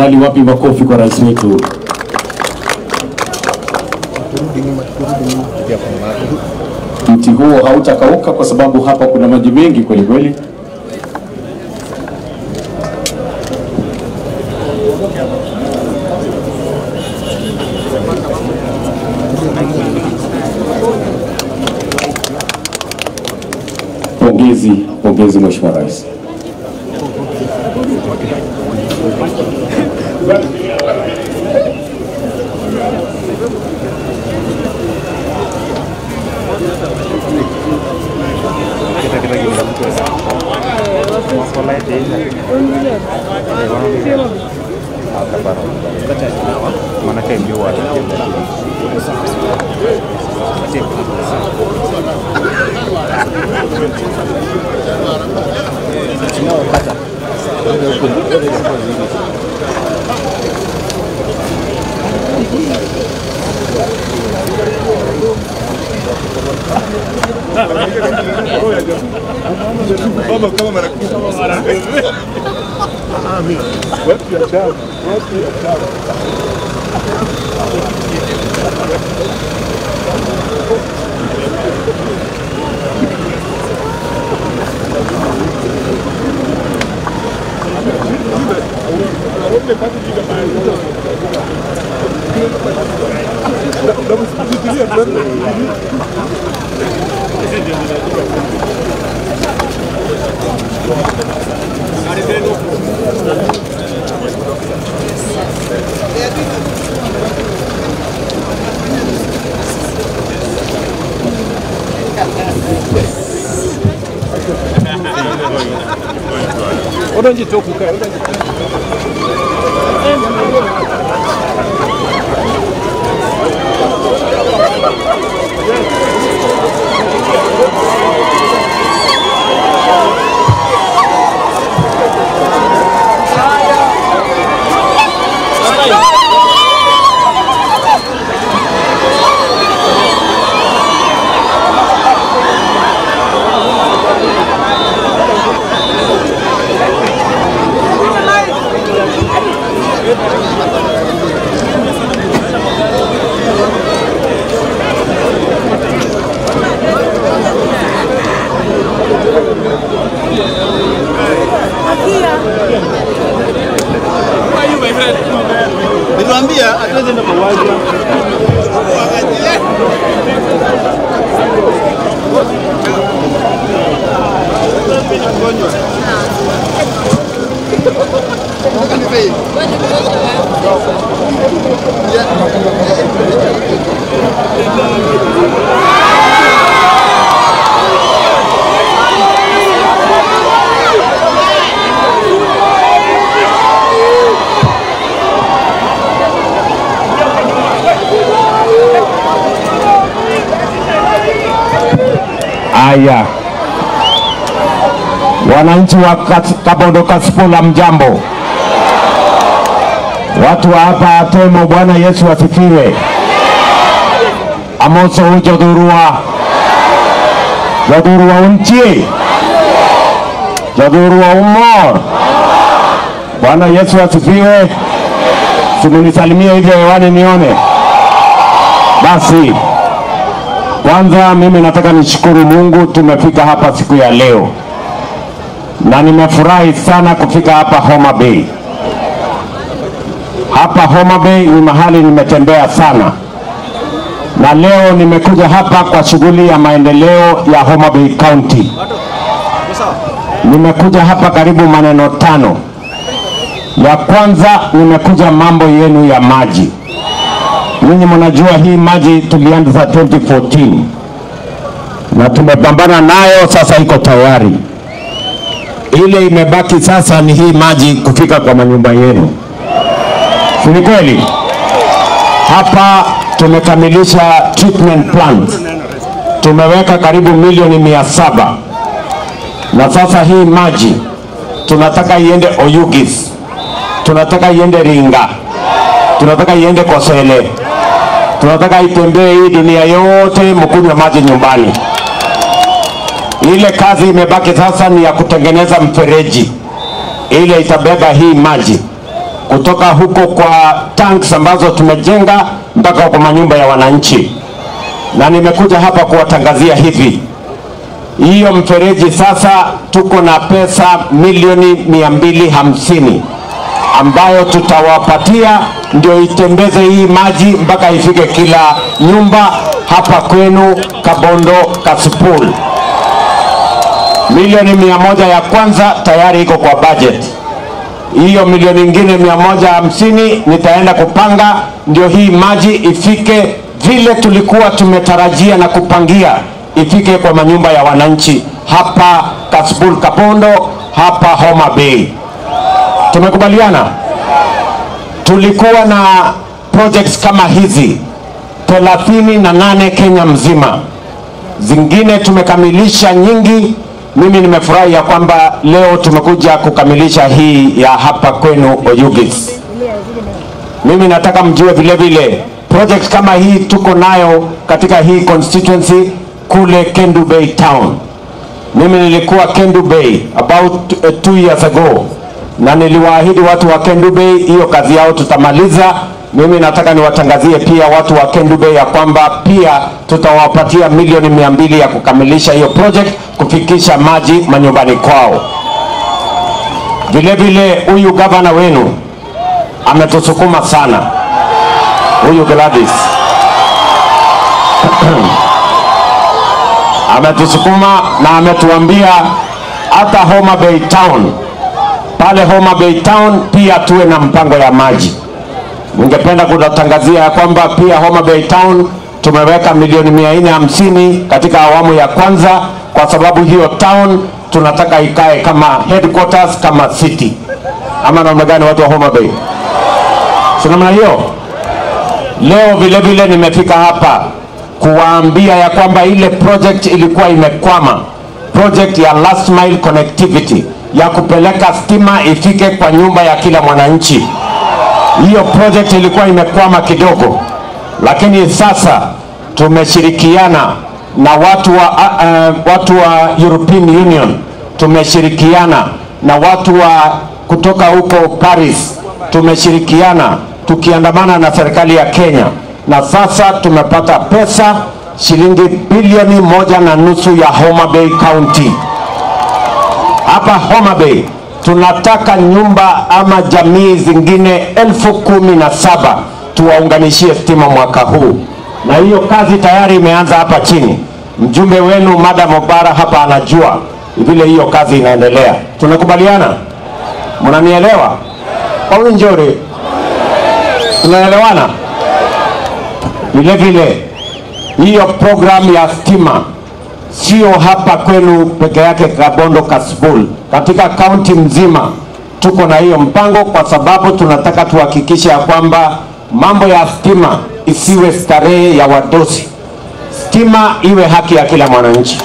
Tafadhali wapi makofi kwa rais wetu? Mti huo hautakauka kwa sababu hapa kuna maji mengi kweli kweli. Pongezi, pongezi Mheshimiwa Rais. Niliwaambia hatuwezi enda mauaji. Haya, wananchi wa Kas- Kabondo Kasipula, mjambo. Watu wa hapa Atemo, Bwana Yesu asifiwe. Amoso jodhurua jodhurua unchi jodhurua umor. Bwana Yesu asifiwe. Simunisalimie hivyo hewani nione basi. Kwanza mimi nataka nishukuru Mungu tumefika hapa siku ya leo, na nimefurahi sana kufika hapa Homa Bay. Hapa Homa Bay ni mahali nimetembea sana, na leo nimekuja hapa kwa shughuli ya maendeleo ya Homa Bay County. Nimekuja hapa karibu maneno tano. Ya kwanza nimekuja mambo yenu ya maji. Ninyi mnajua hii maji tulianza 2014 na tumepambana nayo, sasa iko tayari. Ile imebaki sasa ni hii maji kufika kwa manyumba yenu, si ni kweli? Hapa tumekamilisha treatment plant, tumeweka karibu milioni mia saba na sasa hii maji tunataka iende Oyugis, tunataka iende Ringa, tunataka iende Kosele, tunataka itembee hii dunia yote, mkunywe maji nyumbani. Ile kazi imebaki sasa ni ya kutengeneza mfereji ile itabeba hii maji kutoka huko kwa tanks ambazo tumejenga mpaka kwa manyumba ya wananchi, na nimekuja hapa kuwatangazia hivi hiyo mfereji sasa tuko na pesa milioni mia mbili hamsini ambayo tutawapatia ndio itembeze hii maji mpaka ifike kila nyumba hapa kwenu Kabondo Kasipul. Milioni mia moja ya kwanza tayari iko kwa budget. Hiyo milioni ingine mia moja hamsini nitaenda kupanga ndio hii maji ifike vile tulikuwa tumetarajia na kupangia ifike kwa manyumba ya wananchi hapa Kasipul Kabondo, hapa Homa Bay. Tumekubaliana? Tulikuwa na projects kama hizi thelathini na nane Kenya mzima, zingine tumekamilisha nyingi. Mimi nimefurahi ya kwamba leo tumekuja kukamilisha hii ya hapa kwenu Oyugis. Mimi nataka mjue vile vile project kama hii tuko nayo katika hii constituency kule Kendu Bay town. Mimi nilikuwa Kendu Bay about uh, two years ago na niliwaahidi watu wa Kendu Bay hiyo kazi yao tutamaliza. Mimi nataka niwatangazie pia watu wa Kendu Bay ya kwamba pia tutawapatia milioni mia mbili ya kukamilisha hiyo project kufikisha maji manyumbani kwao. Vile vile huyu gavana wenu ametusukuma sana, huyu Gladys ametusukuma na ametuambia hata Homa Bay Town pale Homa Bay Town pia tuwe na mpango ya maji. Ningependa kutangazia ya kwamba pia Homa Bay Town tumeweka milioni mia nne hamsini katika awamu ya kwanza, kwa sababu hiyo town tunataka ikae kama headquarters kama city, ama namna gani, watu wa Homa Bay? Si namna hiyo? Leo vile vile nimefika hapa kuwaambia ya kwamba ile project ilikuwa imekwama, project ya last mile connectivity ya kupeleka stima ifike kwa nyumba ya kila mwananchi. Hiyo project ilikuwa imekwama kidogo, lakini sasa tumeshirikiana na watu wa, uh, uh, watu wa European Union, tumeshirikiana na watu wa kutoka huko Paris, tumeshirikiana tukiandamana na serikali ya Kenya, na sasa tumepata pesa shilingi bilioni moja na nusu ya Homa Bay County hapa Homa Bay tunataka nyumba ama jamii zingine elfu kumi na saba tuwaunganishie stima mwaka huu, na hiyo kazi tayari imeanza hapa chini. Mjumbe wenu Madam Obara hapa anajua vile hiyo kazi inaendelea. Tunakubaliana? Mnanielewa? Au njore? Tunaelewana? Vile vile hiyo programu ya stima sio hapa kwenu peke yake Kabondo Kasipul, katika kaunti mzima tuko na hiyo mpango, kwa sababu tunataka tuhakikishe ya kwamba mambo ya stima isiwe starehe ya wadosi, stima iwe haki ya kila mwananchi.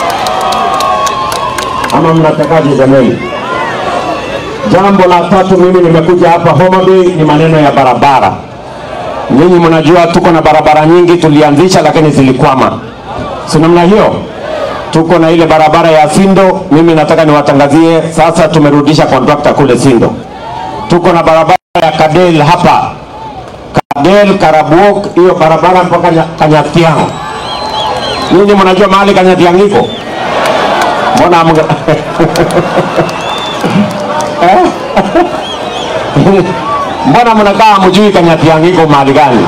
Ama mnatakaje jamani? Jambo la tatu, mimi nimekuja hapa Homa Bay ni maneno ya barabara. Nyinyi mnajua tuko na barabara nyingi tulianzisha, lakini zilikwama, si namna hiyo? tuko na ile barabara ya Sindo. Mimi nataka niwatangazie sasa, tumerudisha kontrakta kule Sindo. Tuko na barabara ya Kadel hapa Kadel Karabuok, hiyo barabara mpaka Nya- Kanyatiang. Nyinyi mnajua mahali Kanyatiang iko? Mbona mga... Eh? Mbona mnakaa mjui Kanyatiang iko mahali gani?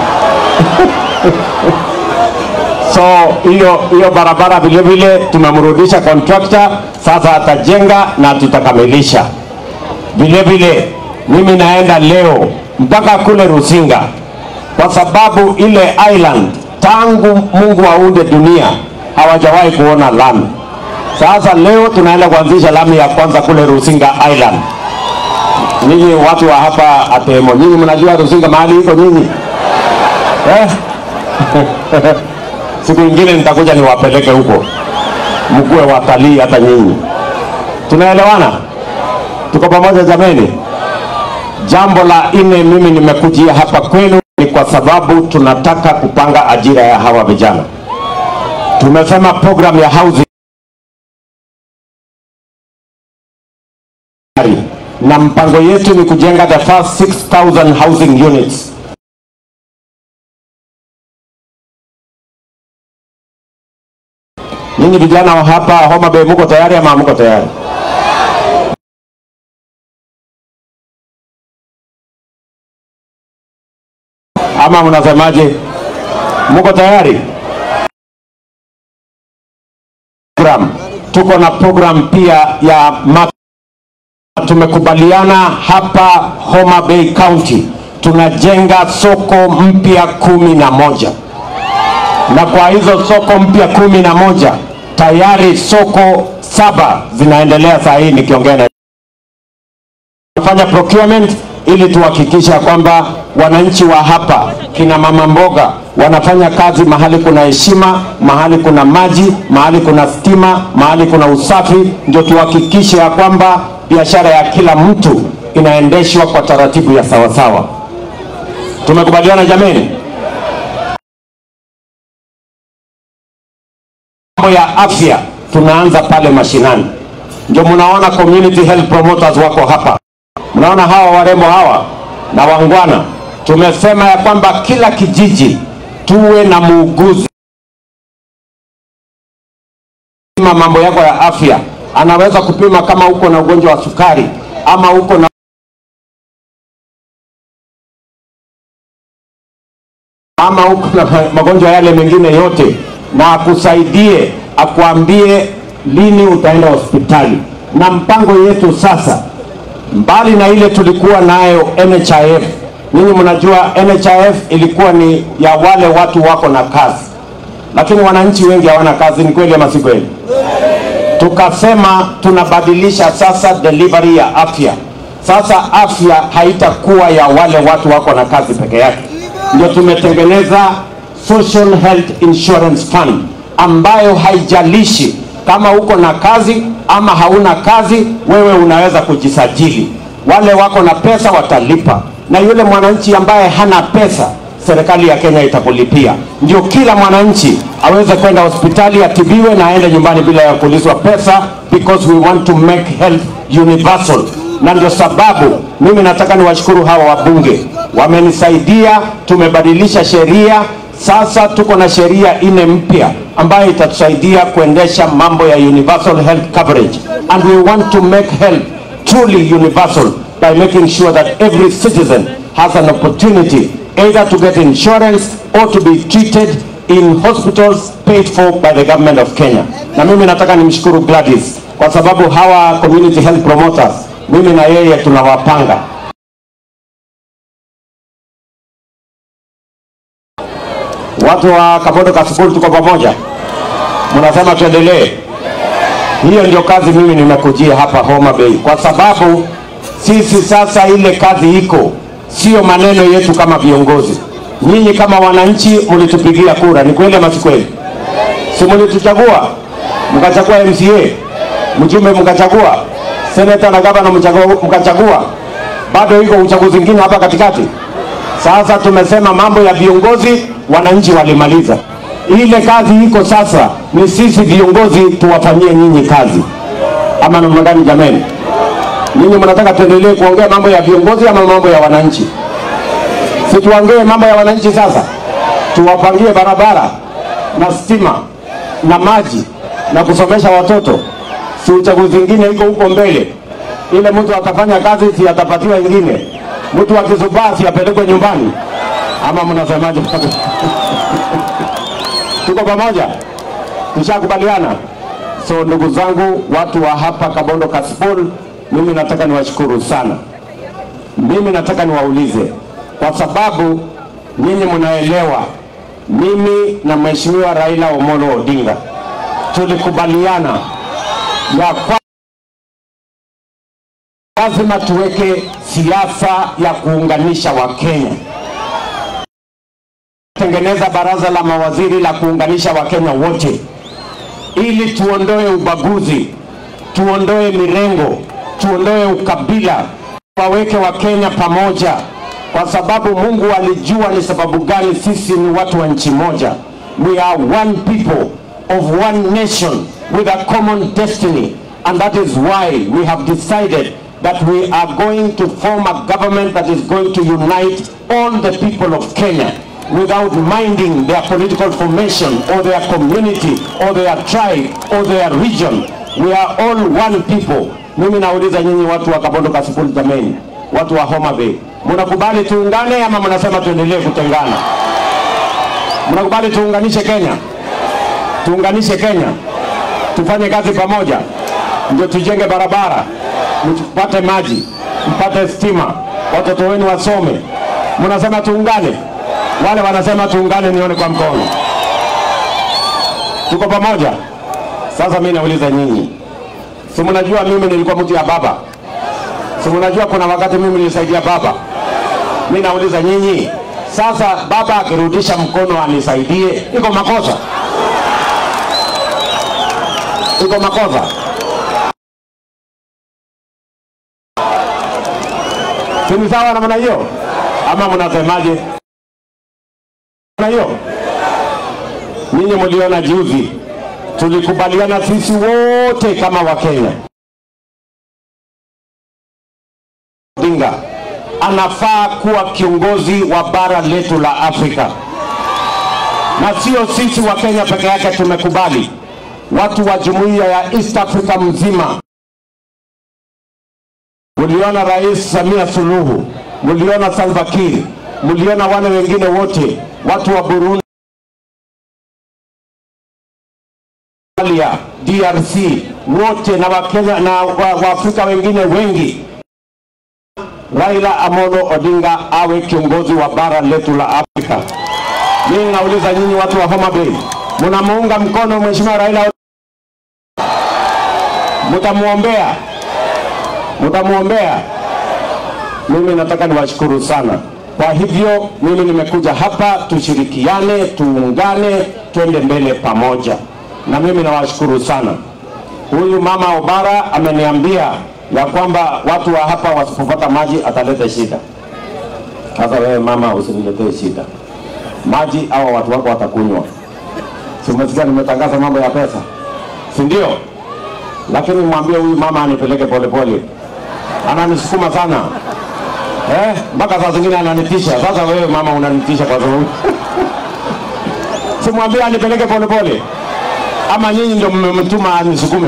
So hiyo hiyo barabara vile vile tumemrudisha contractor, sasa atajenga na tutakamilisha. Vile vile mimi naenda leo mpaka kule Rusinga, kwa sababu ile island tangu Mungu aunde dunia hawajawahi kuona lami. Sasa leo tunaenda kuanzisha lami ya kwanza kule Rusinga Island. Nyinyi watu wa hapa Atemo, nyinyi mnajua Rusinga mahali iko nyinyi eh? siku ingine nitakuja niwapeleke huko mkuwe watalii hata nyinyi. Tunaelewana? Tuko pamoja jameni? Jambo la nne, mimi nimekujia hapa kwenu ni kwa sababu tunataka kupanga ajira ya hawa vijana. Tumesema program ya housing na mpango yetu ni kujenga the first 6000 housing units Ninyi vijana wa hapa Homa Bay muko tayari ama muko tayari? Ama mnasemaje? Muko tayari? Program. Tuko na program pia ya ma tumekubaliana hapa Homa Bay County tunajenga soko mpya kumi na moja na kwa hizo soko mpya kumi na moja tayari soko saba zinaendelea saa hii nikiongea na fanya procurement ili tuhakikisha kwamba wananchi wa hapa kina mama mboga wanafanya kazi mahali kuna heshima, mahali kuna maji, mahali kuna stima, mahali kuna usafi, ndio tuhakikishe ya kwamba biashara ya kila mtu inaendeshwa kwa taratibu ya sawasawa. Tumekubaliana jameni? mambo ya afya tunaanza pale mashinani, ndio mnaona community health promoters wako hapa. Mnaona hawa warembo hawa na wangwana, tumesema ya kwamba kila kijiji tuwe na muuguzi kupima mambo yako ya afya. Anaweza kupima kama uko na ugonjwa wa sukari ama uko na ama uko na magonjwa yale mengine yote, na akusaidie akuambie lini utaenda hospitali. Na mpango yetu sasa, mbali na ile tulikuwa nayo NHIF, ninyi mnajua NHIF ilikuwa ni ya wale watu wako na kazi, lakini wananchi wengi hawana kazi. Ni kweli ama si kweli? Tukasema tunabadilisha sasa delivery ya afya. Sasa afya haitakuwa ya wale watu wako na kazi peke yake, ndio tumetengeneza Social Health Insurance Fund ambayo haijalishi kama uko na kazi ama hauna kazi, wewe unaweza kujisajili. Wale wako na pesa watalipa, na yule mwananchi ambaye hana pesa, serikali ya Kenya itakulipia, ndio kila mwananchi aweze kwenda hospitali atibiwe na aende nyumbani bila ya kuulizwa pesa, because we want to make health universal. Na ndio sababu mimi nataka niwashukuru hawa wabunge, wamenisaidia, tumebadilisha sheria sasa tuko na sheria ine mpya ambayo itatusaidia kuendesha mambo ya universal health coverage and we want to make health truly universal by making sure that every citizen has an opportunity either to get insurance or to be treated in hospitals paid for by the government of Kenya. Na mimi nataka nimshukuru Gladys kwa sababu hawa community health promoters, mimi na yeye tunawapanga Watu wa Kabodo Kasukulu tuko pamoja, mnasema tuendelee. Hiyo ndio kazi mimi nimekujia hapa Homa Bay, kwa sababu sisi sasa ile kazi iko, sio maneno yetu kama viongozi. Nyinyi kama wananchi mlitupigia kura, ni kweli ama si kweli? Si mlituchagua mkachagua MCA, mjumbe mkachagua, seneta na gavana mkachagua, bado iko uchaguzi mwingine hapa katikati. Sasa tumesema mambo ya viongozi wananchi walimaliza. Ile kazi iko sasa, ni sisi viongozi tuwafanyie nyinyi kazi, ama namna gani jameni? Nyinyi mnataka tuendelee kuongea mambo ya viongozi ama mambo ya wananchi? Si tuongee mambo ya wananchi sasa, tuwapangie barabara na stima na maji na kusomesha watoto. Si uchaguzi ingine iko huko mbele, ile mtu atafanya kazi, si atapatiwa ingine. Mtu akizubaa si apelekwe nyumbani, ama mnasemaje? Tuko pamoja, tushakubaliana. So ndugu zangu, watu wa hapa Kabondo Kasipul, mimi nataka niwashukuru sana. Mimi nataka niwaulize, kwa sababu nyinyi mnaelewa, mimi na Mheshimiwa Raila Omolo Odinga tulikubaliana ya kwa lazima tuweke siasa ya kuunganisha Wakenya, tengeneza baraza la mawaziri la kuunganisha Wakenya wote, ili tuondoe ubaguzi, tuondoe mirengo, tuondoe ukabila, waweke Wakenya pamoja, kwa sababu Mungu alijua ni sababu gani sisi ni watu wa nchi moja. We are one people of one nation with a common destiny and that is why we have decided that we are going to form a government that is going to unite all the people of Kenya without minding their political formation or their community or their tribe or their region. We are all one people. Mimi nauliza nyinyi watu wa Kabondo Kasipul, jameni, watu wa Homa Bay, mnakubali tuungane ama mnasema tuendelee kutengana? Mnakubali tuunganishe Kenya? Tuunganishe Kenya, tufanye kazi pamoja, ndio tujenge barabara, mpate maji, mpate stima, watoto wenu wasome. Mnasema tuungane? Wale wanasema tuungane, nione kwa mkono. Tuko pamoja? Sasa mimi nauliza nyinyi, si mnajua mimi nilikuwa mtu ya baba? Si mnajua kuna wakati mimi nilisaidia baba? Mimi nauliza nyinyi, sasa baba akirudisha mkono anisaidie, iko makosa? Iko makosa? Si ni sawa namna hiyo, ama mnasemaje? Na hiyo ninyi mliona juzi, tulikubaliana sisi wote kama Wakenya, Odinga anafaa kuwa kiongozi wa bara letu la Afrika, na sio sisi wa Kenya peke yake tumekubali, watu wa jumuiya ya East Africa mzima. Muliona Rais Samia Suluhu, muliona Salva Kiir, muliona wale wengine wote, watu wa Burundi, Somalia, DRC wote na Wakenya na wa- Waafrika wengine wengi. Raila Amolo Odinga awe kiongozi wa bara letu la Afrika. Mimi nauliza nyinyi watu wa Homa Bay, mnamuunga mkono Mheshimiwa Raila Odinga? Mtamuombea? Mtamuombea? Mimi nataka niwashukuru sana. Kwa hivyo mimi nimekuja hapa tushirikiane, tuungane, twende mbele pamoja, na mimi nawashukuru sana. Huyu mama Obara ameniambia ya kwamba watu wa hapa wasipopata maji ataleta shida. Sasa wewe mama, usiniletee shida, maji hawa watu wako watakunywa. Si umesikia nimetangaza mambo ya pesa, si ndio? Lakini mwambie huyu mama anipeleke polepole, ananisukuma sana eh, mpaka saa zingine ananitisha. Sasa wewe mama unanitisha kwa sababu simwambie anipeleke polepole, ama nyinyi ndio mmemtuma anisukume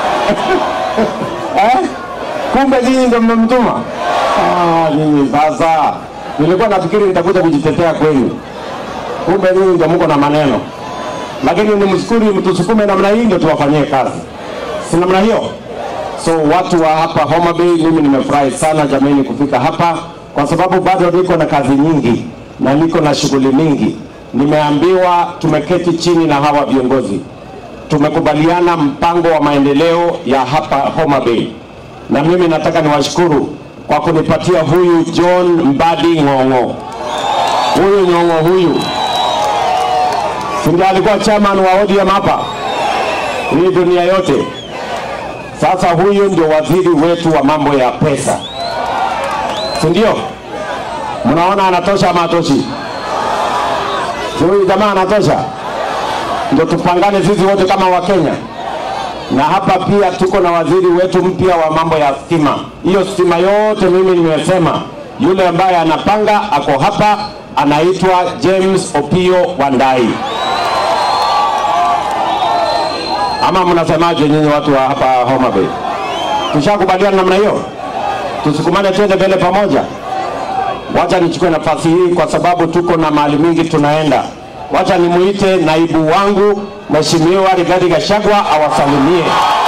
eh? Kumbe nyinyi ndio mmemtuma. Ah, nyinyi sasa, nilikuwa nafikiri nitakuja kujitetea kwenu, kumbe nyinyi ndio mko na maneno, lakini ni mshukuri, mtusukume namna hii ndio tuwafanyie kazi, si namna hiyo? So watu wa hapa Homa Bay, mimi nimefurahi sana jamani kufika hapa, kwa sababu bado niko na kazi nyingi na niko na shughuli mingi. Nimeambiwa tumeketi chini na hawa viongozi, tumekubaliana mpango wa maendeleo ya hapa Homa Bay, na mimi nataka niwashukuru kwa kunipatia huyu John Mbadi Ng'ong'o. Huyu Ng'ong'o huyu si ndiye alikuwa chairman wa ODM hapa hii dunia yote. Sasa huyu ndio waziri wetu wa mambo ya pesa, si ndio? Mnaona anatosha ama hatoshi? Si huyu jamaa anatosha? Ndio tupangane sisi wote kama Wakenya. Na hapa pia tuko na waziri wetu mpya wa mambo ya stima. Hiyo stima yote mimi nimesema, yule ambaye anapanga ako hapa, anaitwa James Opio Wandai. Ama mnasemaje nyinyi watu wa hapa Homa Bay? Tushakubaliana namna hiyo, tusukumane twende mbele pamoja. Wacha nichukue nafasi hii kwa sababu tuko na mahali mingi tunaenda. Wacha nimuite naibu wangu Mheshimiwa Rigathi Gachagua awasalimie.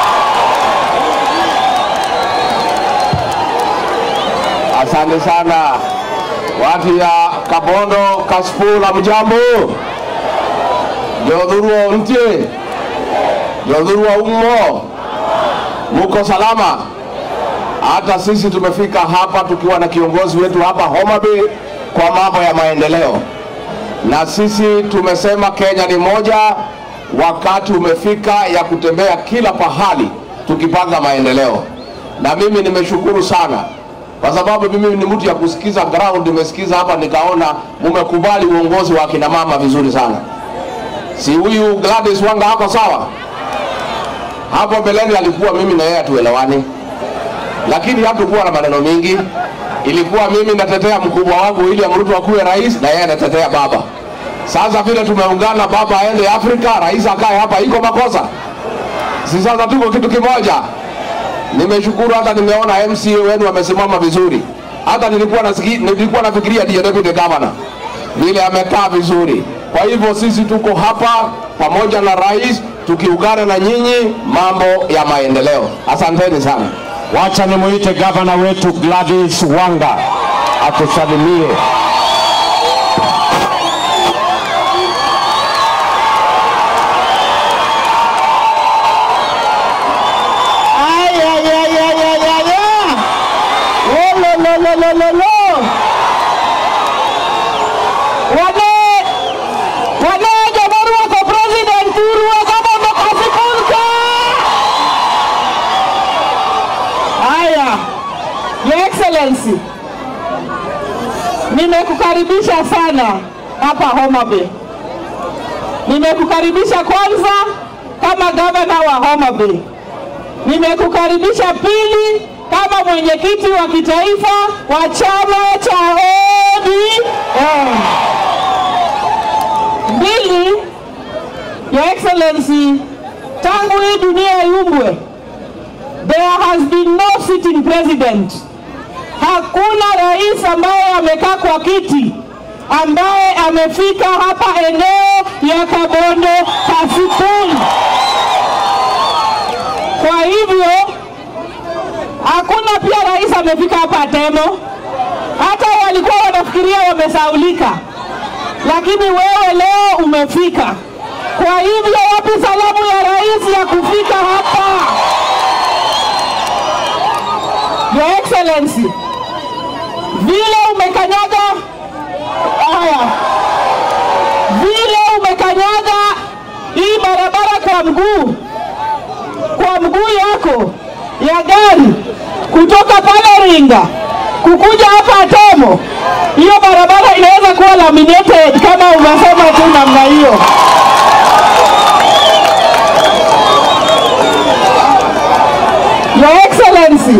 Asante sana watu ya Kabondo Kasipul, mjambo jodhurua ntie jodhurua umo, muko salama? Hata sisi tumefika hapa tukiwa na kiongozi wetu hapa Homa Bay kwa mambo ya maendeleo, na sisi tumesema Kenya ni moja. Wakati umefika ya kutembea kila pahali tukipanga maendeleo, na mimi nimeshukuru sana kwa sababu mimi ni mtu ya kusikiza ground. Nimesikiza hapa nikaona mumekubali uongozi wa kina mama vizuri sana. Si huyu Gladys Wanga hako sawa? Hapo mbeleni alikuwa mimi na yeye hatuelewani, lakini hatukuwa na maneno mingi. Ilikuwa mimi natetea mkubwa wangu William Ruto akuwe rais na yeye anatetea baba. Sasa vile tumeungana, baba aende Afrika, rais akae hapa, iko makosa? Si sasa tuko kitu kimoja. Nimeshukuru hata nimeona MCA wenu wamesimama vizuri. Hata nilikuwa nasiki, nilikuwa nafikiria ndiye deputy governor vile amekaa vizuri. Kwa hivyo sisi tuko hapa pamoja na rais tukiungana na nyinyi mambo ya maendeleo. Asanteni sana. Wacha nimuite gavana wetu Gladys Wanga atusalimie. Ay, ay, ay, ay, ay, ay, ay. Oh, lo, lo, lo, lo, lo, lo. Wane, wane jabarua kwa president urua kama mkasikunka. Haya, Your Excellency, nimekukaribisha sana hapa Homa Bay. Nimekukaribisha kwanza kama gavana wa Homa Bay. Nimekukaribisha pili kama mwenyekiti wa kitaifa wa chama cha ODM. Mbili, Your Excellency, tangu hii dunia iumbwe, there has been no sitting president. Hakuna rais ambaye amekaa kwa kiti ambaye amefika hapa eneo ya Kabondo Kasipul. Kwa hivyo hakuna pia rais amefika hapa Temo, hata walikuwa wanafikiria wamesaulika, lakini wewe leo umefika. Kwa hivyo wapi salamu ya rais ya kufika hapa? Your Excellency, vile umekanyaga haya, vile umekanyaga hii barabara kwa mguu kwa mguu yako ya gari kutoka pale Ringa kukuja hapa Temo, hiyo barabara inaweza kuwa laminated kama umesema tu namna hiyo. Your Excellency,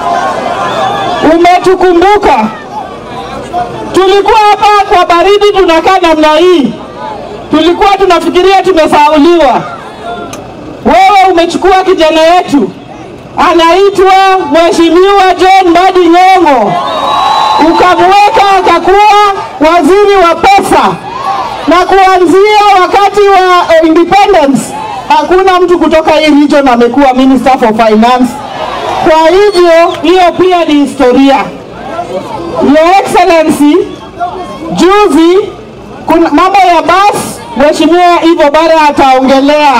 umetukumbuka. Tulikuwa hapa kwa baridi tunakaa namna hii, tulikuwa tunafikiria tumesauliwa wewe umechukua kijana yetu anaitwa Mheshimiwa John Mbadi Nyong'o, ukamweka akakuwa waziri wa pesa, na kuanzia wakati wa eh, independence hakuna mtu kutoka hii region amekuwa minister for finance. Kwa hivyo hiyo pia ni historia. Your Excellency, juzi kuna mambo ya bus, Mheshimiwa Ivo Bara ataongelea.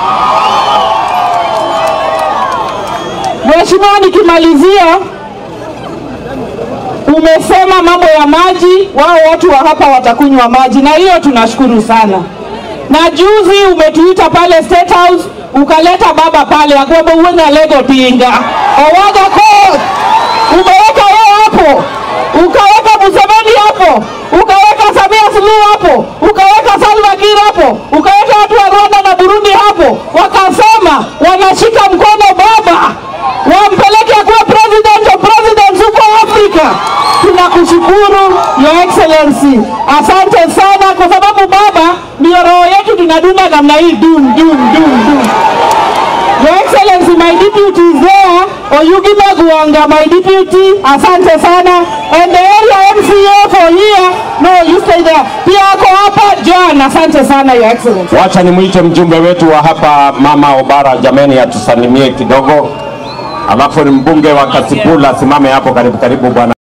Mheshimiwa, nikimalizia, umesema mambo ya maji, wao watu wa hapa watakunywa maji, na hiyo tunashukuru sana. Na juzi umetuita pale State House ukaleta baba pale akwamba uwena lego tinga owaga court, umeweka yeye hapo, ukaweka Museveni hapo, ukaweka Samia Suluhu hapo, ukaweka Salva Kiir hapo, ukaweka watu wa Rwanda na Burundi hapo, wakasema wanashika mkono baba wampeleke akuwa president of presidents huko Afrika. Tunakushukuru Your Excellency, asante sana, kwa sababu baba ndio roho yetu, tunadunda namna hii dum dum dum dum. Your Excellency, my deputy is there, Oyugima Guanga, my deputy, asante sana. And the area MCA for here, no, you stay there. Pia ako hapa John, asante sana Your Excellency. Wacha nimuite mjumbe wetu wa hapa Mama Obara, jameni, atusalimie kidogo, alafu ni mbunge wa Kasipul asimame hapo karibu karibu, bwana.